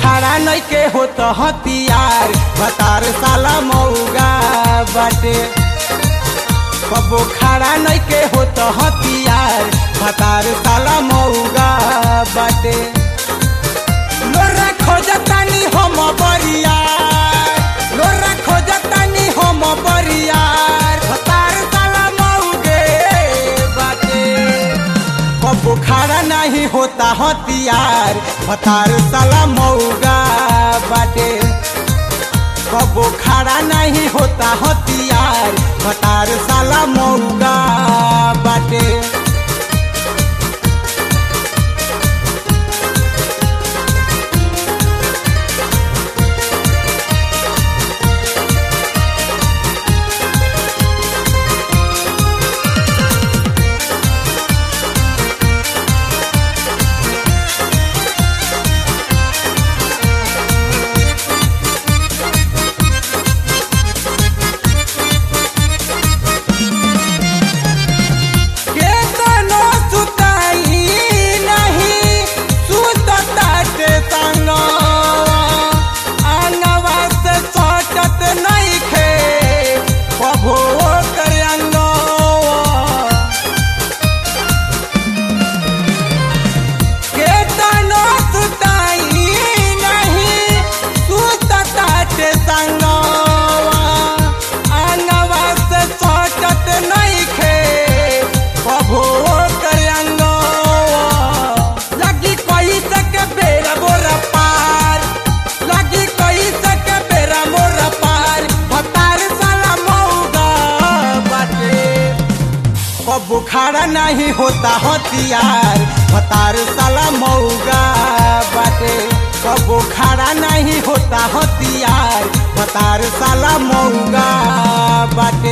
खड़ा नहीं के हो तो हथियार भतार साला मऊगा बाटे कबो खड़ा नहीं के हो तो हथियार भतार साला मऊगा बाटे लोरा खोजतानी हम बरियार लोरा खोजतानी हम बरियार भतार साला मऊगे बाटे कबो खड़ा नहीं होता हथियार भतार साला मऊगा बाटे कबो खड़ा नहीं होता हथियार भतार साला मऊगा बाटे केतनो सुताई नहीं सुतताटे संगवा अंगवा से सटत नहीं खे कभो कर अंगवा केतनो सुताई नहीं सुतताटे संगवा अंगवा से सटत नहीं खे कभो कर अंगवा लगी कोई तक बेरा बोरा पार लगी कोई तक बेरा मोरा पार भतार साला मऊगा बाटे कबो खड़ा नहीं होता हथियार भतार साला मऊगा बाटे कबो खड़ा नहीं होता हथियार भतार साला मऊगा बाटे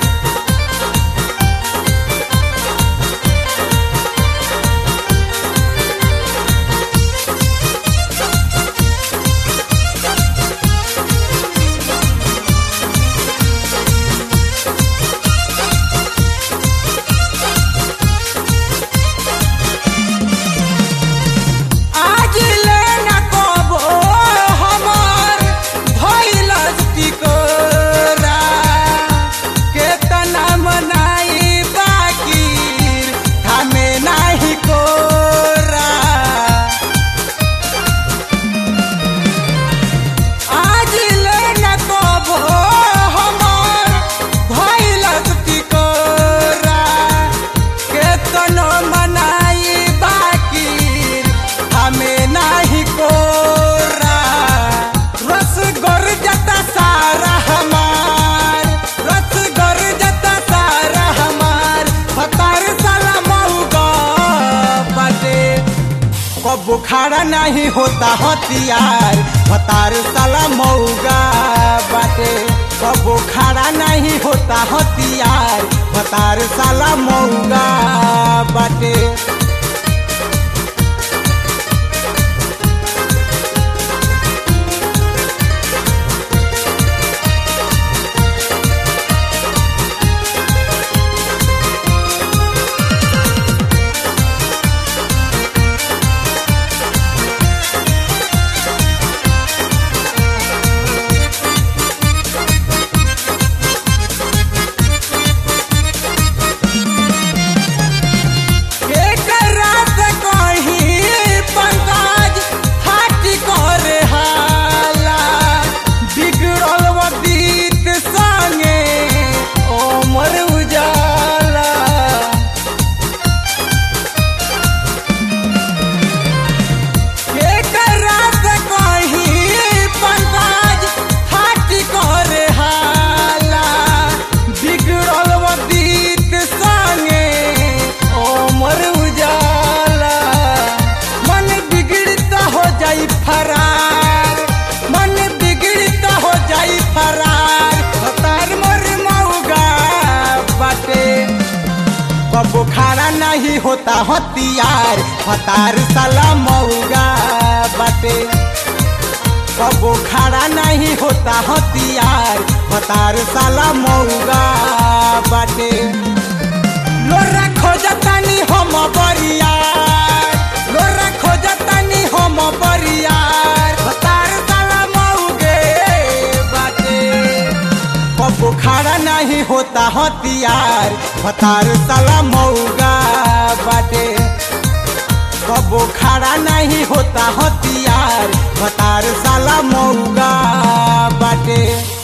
आज लेना कबो हमार भइल टिकोरा केतना मनाई बाकी हमें नाही कोरा आज लेना कबो हमार भइल टिकोरा केतनो मनाई बाकी हमें नाही कोरा रस गर जता सारा हमार रस गर जता सारा हमार भतार साला मऊगा बाटे कबो खड़ा नहीं होता हथियार भतार साला मऊगा बाटे कबो खड़ा नहीं होता हथियार भतार साला मऊगा बाटे एकरा से कहीं पंकज हाटी करे हाला बिगड़ल वदीत संगे ओमर उजाला एकरा से कहीं पंकज हाटी करे हाला बिगड़ल वदीत संगे ओमर उजाला मन बिगड़ता हो जाई फरार मन बिगड़ता हो जाई फरार भतार मोर मऊगा बाटे कबो खड़ा नहीं होता हथियार भतार साला मऊगा बाटे कबो खड़ा नहीं होता हथियार भतार साला मऊगा बाटे लोरा खोजतानी हम बरियार लोरा खोजतानी हम बरियार हथियार भतार साला मऊगा बाटे कबो खड़ा नहीं होता हथियार भतार साला मऊगा बाटे